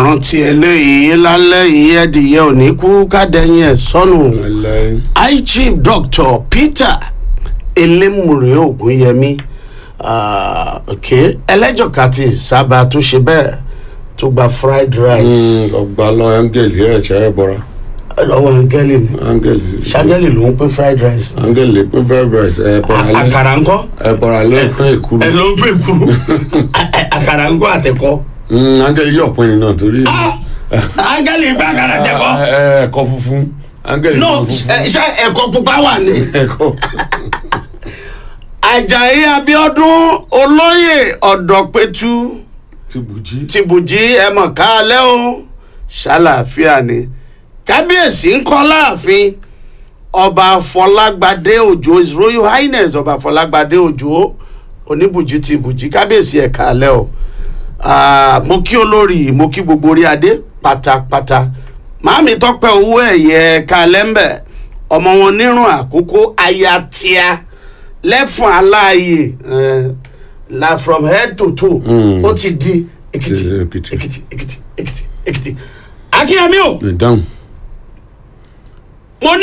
rántí eléyìí lálẹ́ yìí ẹ̀dìyẹ òní kú kádẹ́yìn ẹ̀ sọnù Ẹlẹ́. high chief doctor peter elémùrè ògúnyẹmí ah, ok ẹlẹ́jọ̀ká ti sábà tó ṣe bẹ́ẹ̀ tó gba fried rice ọgbà lọ áńgẹ̀lì ẹ̀ ṣe é bọ́ra lọ́wọ́ angeli ni áńgẹ̀lì ṣangeli ló ń pín fried rice áńgẹ̀lì pín fried rice ẹ̀ bọ́ra lẹ́ àkàrà ńkọ́ ẹ̀ bọ́ra lẹ́ pín èkúrú ẹ ló ń pè kúrú àkàrà ńkọ́ àtẹ̀kọ́ Mm, áńgẹ̀lì yóò pín in náà torí angeli gbé àkàrà àtẹ̀kọ́ ẹ̀, ẹ̀, ẹ̀kọ́ funfun áńgẹ̀lì no funfun ṣe ẹ̀kọ́ pupa wà ní. ẹ̀kọ́ ajayi abiodun olóyè ọ̀dọ̀pẹ̀tù ti bùjí tìbùjí ẹ̀mọ̀ káalẹ́ o ṣàlàáfíà ni kábíyèsí ń kọ́ láàfin ọba fọlágbadé òjò his royal highness ọba fọlágbadé òjò oníbùjí ti bùjí kábíyèsí ẹ̀ káalẹ́ o Ah, mo kí olórí mo kí gbogbo orí adé pátápátá màámi tọpẹ owó ẹyẹ káalẹ́ ń bẹ̀ ọmọ wọn nírun àkókò ayatia lẹ́fọ̀n aláàyè eh, la from head to toe Mm. ó ti di èkìtì Ti- Èkìtì. èkìtì èkìtì èkìtì èkìtì akínyẹmí o ìdáhùn